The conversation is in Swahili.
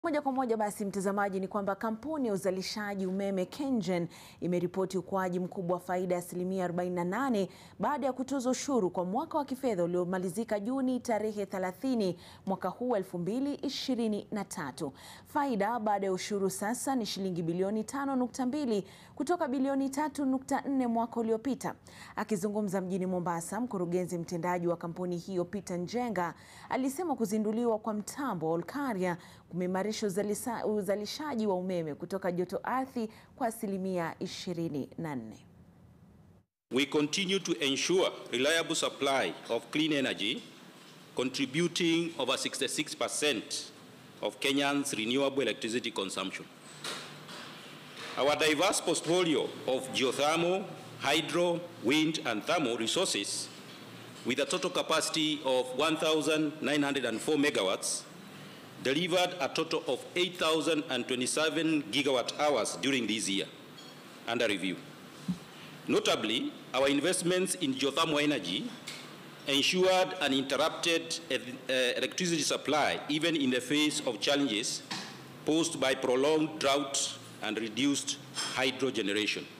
Moja kwa moja basi, mtazamaji, ni kwamba kampuni ya uzalishaji umeme KenGen imeripoti ukuaji mkubwa wa faida ya asilimia 48 baada ya kutoza ushuru kwa mwaka wa kifedha uliomalizika Juni tarehe 30 mwaka huu 2023. Faida baada ya ushuru sasa ni shilingi bilioni 5.2 kutoka bilioni 3.4 mwaka uliopita. Akizungumza mjini Mombasa, mkurugenzi mtendaji wa kampuni hiyo Peter Njenga alisema kuzinduliwa kwa mtambo wa Olkaria kumeimarisha uzalishaji wa umeme kutoka joto ardhi kwa asilimia 24. We continue to ensure reliable supply of clean energy, contributing over 66% of Kenyans' renewable electricity consumption. Our diverse portfolio of geothermal, hydro, wind, and thermal resources, with a total capacity of 1,904 megawatts, delivered a total of 8,027 gigawatt hours during this year under review. Notably, our investments in geothermal energy ensured uninterrupted electricity supply even in the face of challenges posed by prolonged drought and reduced hydro generation.